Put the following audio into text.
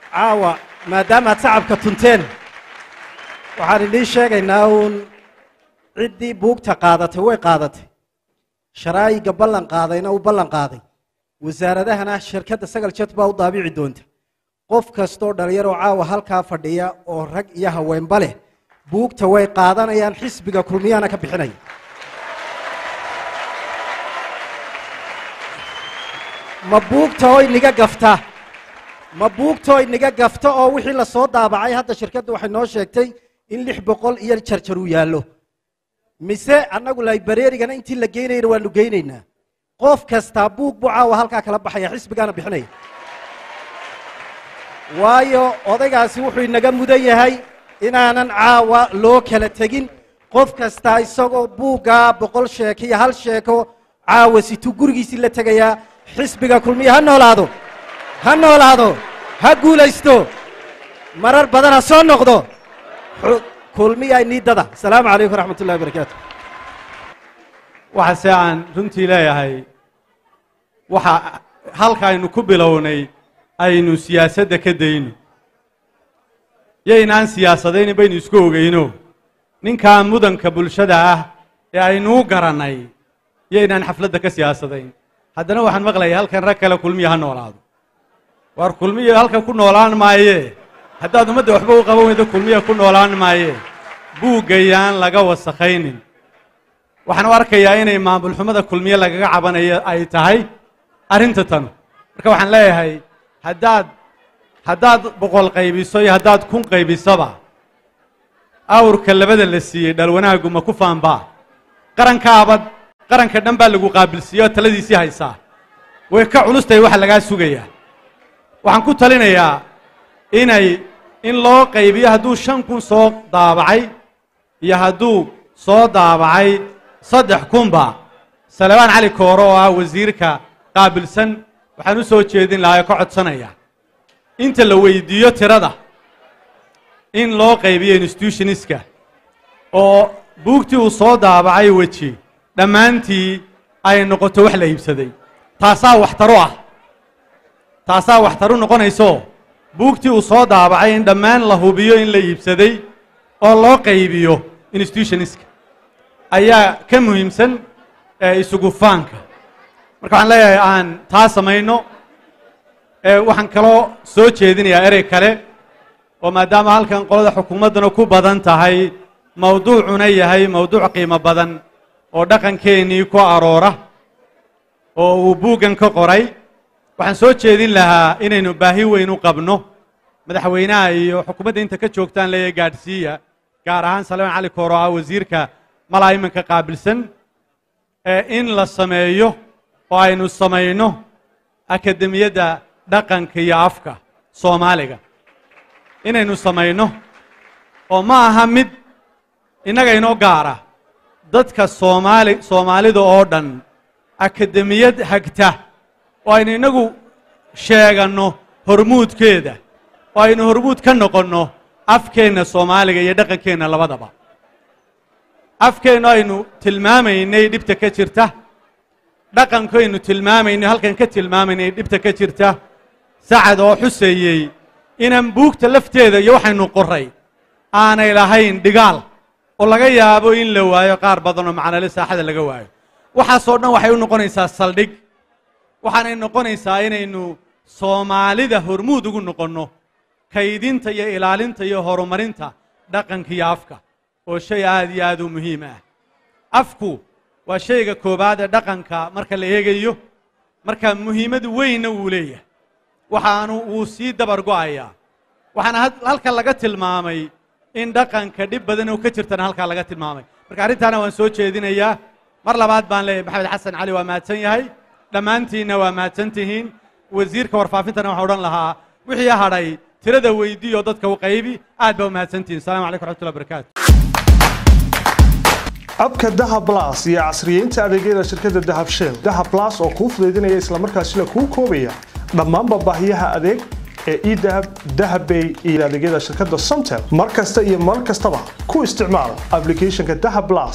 caawa maadaamaad sacabka tunteen waxaan idiin sheegaynaa uun ciddii buugta qaadatay way qaadatay sharaa'iga ballan qaadayna uu ballan qaaday wasaaradahana shirkadda sagal jet baa u daabici doonta qof kastoo dhalinyaroo caawa halkaa fadhiya oo rag iyo haweenba leh buugta way qaadanayaan xisbiga kulmiyaana ka bixinaya ma buugta oo inaga gafta ma buugta oo inaga gafta oo wixii la soo daabacay hadda shirkaddu waxay noo sheegtay in lix boqol iyo jarjar uu yaallo mise annagu laibareerigana intii la geynayna waanu geynaynaa qof kastaa buug buu caawa halkaa kala baxaya xisbigaana bixinaya waayo odaygaasi wuxuu inaga mudan yahay inaanan caawa loo kala tegin qof kastaa isagoo buuggaa boqol sheeko iyo hal sheeko caawa situu gurigiisii la tegayaa xisbiga kulmiya ha noolaado ha noolaado ha guulaysto marar badan ha soo noqdo kulmiya niidada asalaamu calaykum waraxmat ullahi barakaatu waxaase aan runtii leeyahay waxa halka aynu ku bilownay aynu siyaasadda ka dayno yaynaan siyaasadaynin baynu isku ogeyno ninkaa mudanka bulshada ah ee aynuu garannay yaynaan xafladda ka siyaasadayn haddana waxaan maqlayay halkan rag kale kulmiya ha noolaado waar kulmiya halkan ku noolaan maaye haddaad ummadda waxba u qaban weydo kulmiya ku noolaan maaye buuggayaan laga wasakhaynin waxaan u arkayaa inay maamulxumada kulmiye lagaga cabanayo ay tahay arrinta tan marka waxaan leeyahay haddaad haddaad boqol qaybiso iyo haddaad kun qaybisaba awrka labada la siiyey dhalwanaagu ma ku faanbaa qarankaabad qaranka dhan baa lagu qaabilsiiye oo taladiisii haysaa way ka culustahay waxa lagaa sugayaa waxaan ku talinayaa inay in loo qaybiyo hadduu shan kun soo daabacay iyo hadduu soo daabacay saddex kunba salebaan cali kooro oo ah wasiirka qaabilsan waxaan u soo jeedin lahaa ee ka codsanaya inta la weydiiyo tirada in loo qaybiyo institutioniska oo buugtii uu soo daabacay weji dhammaantii ay noqoto wax la iibsaday taasaa waxtaro ah taasaa waxtaru noqonayso buugtii uu soo daabacay in dhammaan la hubiyo in la iibsaday oo loo qaybiyo institutioniska ayaa ka muhiimsan isugu faanka marka waxaan leeyahay aan taa samayno waxaan kaloo soo jeedinayaa erey kale oo maadaama halkan qolada xukuumaddana ku badan tahay mawduucuna yahay mawduuc qiimo badan oo dhaqankeennii ku aroora oo uu buuggan ka qoray waxaan soo jeedin lahaa inaynu baahi weyn u qabno madaxweynaha iyo xukuumadda inta ka joogtaan leeyahay gaadhsiiya gaar ahaan salmaan cali kooro ah wasiirka malaa iminka qaabilsan in la sameeyo oo aynu samayno akademiyadda dhaqanka iyo afka soomaaliga inaynu samayno oo ma aha mid innaga inoo gaara dadka soomaali soomaalida oo dhan akademiyad hagta oo aynu innagu sheeganno hormuudkeeda oo aynu hormuud ka noqonno afkeenna soomaaliga iyo dhaqankeenna labadaba afkeennu aynu tilmaamaynay dhibta ka jirta dhaqanku aynu tilmaamaynay halkan ka tilmaamaynay dhibta ka jirta sacad oo xuseeyey inaan buugta lafteeda iyo waxaynu qoray aanay lahayn dhigaal oo laga yaabo in la waayo qaar badan oo macnale saaxada laga waayo waxaasoo dhan waxay u noqonaysaa saldhig waxaanay noqonaysaa inaynu soomaalida hormuud ugu noqonno kaydinta iyo ilaalinta iyo horumarinta dhaqanka iyo afka oo shay aad iyo aad u muhiim ah afku waa shayga koowaad ee dhaqanka marka la eegayo marka muhiimad weynna wuu leeyahay waxaanu wuu sii dabar go'ayaa waxaana halka laga tilmaamay in dhaqanka dhib badan oo ka jirtana halkaa laga tilmaamay marka arrintaana waan soo jeedinayaa mar labaad baan leeyahay maxamed xasan cali waa mahadsan yahay dhammaantiinna waa mahadsan tihiin wasiirka warfaafintana waxaan odhan lahaa wixii hadhay tirada weydiiyo dadka u qaybi aad baa u mahadsan tihiin assalamu calaykum raxmatullahi barakaatu abka dahab blas iyo casriyeynta adeegyada shirkadda dahab shell dahab blas oo kuu fudaydinaya islamarkaasina kuu koobaya dhammaanba baahiyaha adeeg ee edahab dahabbay iyo adeegyada shirkadda somtel mar kasta iyo mar kastaba ku isticmaal applicationka dahab blas